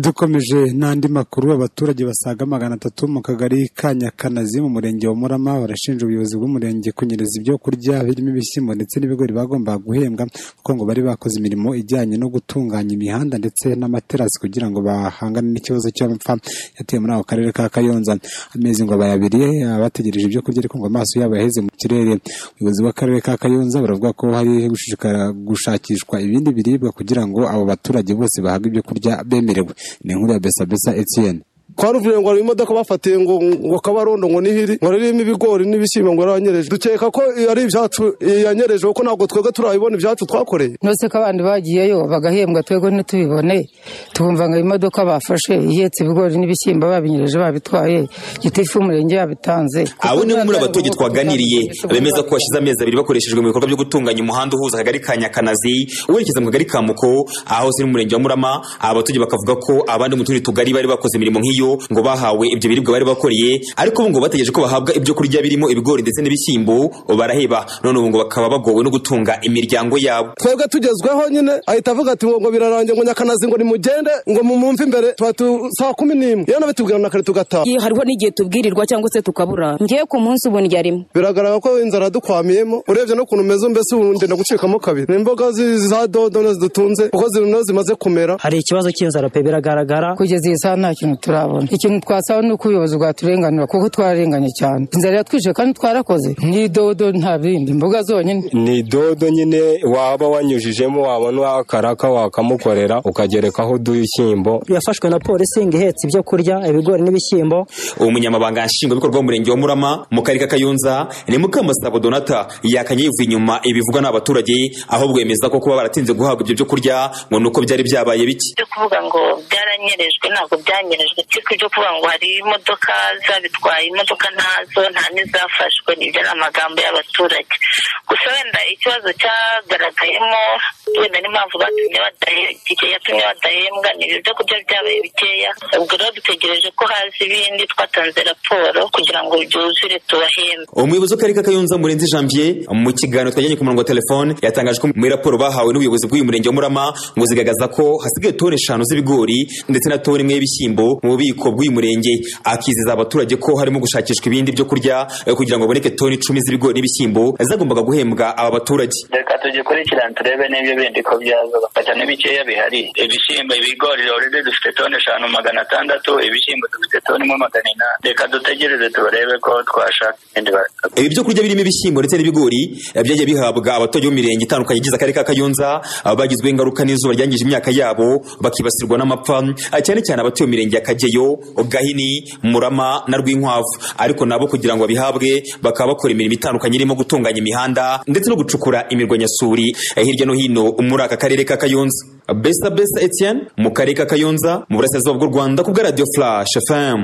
dukomeje n'andi makuru abaturage basaga magana atatu mu kagari ka nyakanazi mu murenge wa murama barashinja ubuyobozi bw'umurenge kunyereza ibyo kurya birimo ibishyimbo ndetse n'ibigori bagombaga guhembwa kuko ngo bari bakoze imirimo ijyanye no gutunganya imihanda ndetse n'amaterasi kugira ngo bahangane n'ikibazo cy'amapfa yateye muri ako karere ka kayonza amezi ngo bayabiriye abategereje ibyo kurya ariko ngo amaso yabo yaheze mu kirere ubuyobozi bw'akarere ka kayonza baravuga ko hari gushishikara gushakishwa ibindi biribwa kugira ngo abo baturage bose bahabwe ibyo kurya bemerewe ni inkuru ya besabesa etienne twaruvuye ngo hari imodoka bafatiye ngo ngo kabarondo ngo nihiri ngo ririmo ibigori n'ibishyimbo ngo yaranyereje dukeka ko ari ibyacu yanyereje kuko ntabwo twebwe turabibona ibyacu twakoreye nose ko abandi bagiyeyo bagahembwa twebwe ntitubibone tubumva ngo imodoka bafashe ihetse ibigori n'ibishyimbo babinyereje babitwaye gitifu umurenge yabitanze abo ni muri abaturage twaganiriye bemeza ko hashize amezi abiri bakoreshejwe mu bikorwa byo gutunganya umuhanda uhuza akagari ka nyakanazi werekeza mu kagari ka muko aho si umurenge wa murama abaturage bakavuga ko abandi mu tundi tugari bari bakoze imirimo nk'iyo ngo bahawe ibyo biribwa bari bakoreye ariko ubu ngo bategereje ko bahabwa ibyo kurya birimo ibigori ndetse n'ibishyimbo baraheba none ubu ngo bakaba bagowe no gutunga imiryango yabo twebwe tugezweho nyine ahita avuga ati ngo ngo birarangiye ngo nyakanazi ngo nimugende ngo mumumve imbere tuba tu saa kumi n'imwe iyo nabitubwira na kare tugataha hariho n'igihe tubwirirwa cyangwa se tukabura ngewe ku munsi ubu ndya rimwe biragaragara ko inzara yadukwamiyemo urebye no kuntu umeze mbese ubu ngenda gucikamo kabiri ni imboga za dodo zidutunze kuko zino zimaze kumera hari ikibazo cy'inzara pe biragaragara kugeza iyi saha nta kintu turabona ikintu twasaba ni uko ubuyobozi bwaturenganura kuko twararenganye cyane inzara yatwishe kandi twarakoze ni dodo nta bindi imboga zonyine ni dodo nyine waba wanyujijemo wabona wakaraka wakamukorera ukagerekaho udushyimbo yafashwe na polisi ngo ihetse ibyo kurya ibigori n'ibishyimbo umunyamabanga nshingwabikorwa w'umurenge wa murama mu karere ka kayonza ni mukamusabo donata yakanye yivuye inyuma ibivugwa n'abaturage ahubwo yemeza ko kuba baratinze guhabwa ibyo byo kurya ngo ni uko byari byabaye bike byo kuvuga ngo byaranyerejwe ntabwo byanyerejwe ariko ibyo kuvuga ngo hari imodoka zabitwaye imodoka ntazo nta n'izafashwe nibyo ni amagambo y'abaturage gusa wenda ikibazo cyagaragayemo wenda n'impamvu batumye badahembwa yatumye badahembwa ni ibyo kurya byabaye bikeya ubwo rero dutegereje ko haza ibindi twatanze raporo kugira ngo byuzure tubahembe umuyobozi w'akarere ka kayonza murenzi janvier mu kiganiro twajyanye ku murongo wa telefone yatangaje ko muri raporo bahawe n'ubuyobozi bw'uyu murenge wa murama ngo zigaragaza ko hasigaye toni eshanu z'ibigori ndetse na toni imwe y'ibishyimbo mu bubiko ububiko bw'uyu murenge akizeza abaturage ko harimo gushakishwa ibindi byo kurya kugira ngo haboneke toni icumi z'ibigori n'ibishyimbo zagombaga guhembwa aba baturage reka tugikurikirane turebe n'ibyo bindi ko byaza bafata n'ibikeya bihari ibishyimbo ibigori orede dufite toni eshanu magana atandatu ibishyimbo dufite toni imwe magana inani reka dutegereze turebe ko twashaka ibindi ibi byo kurya birimo ibishyimbo ndetse n'ibigori byagiye bihabwa abaturage b'imirenge itandukanye igize akarere ka kayonza bagizweho ingaruka n'izuba ryangije imyaka yabo bakibasirwa n'amapfa cyane cyane abatuye mu mirenge ya kageyo gahini murama na rwinkwavu ariko nabo kugira ngo babihabwe bakaba bakora imirimo itandukanye irimo gutunganya imihanda ndetse no gucukura imirwanyasuri hirya no hino muri aka karere ka kayonza besa besa etienne mu karere ka kayonza mu burasirazuba bw'u rwanda ku bwa radiyo flash fm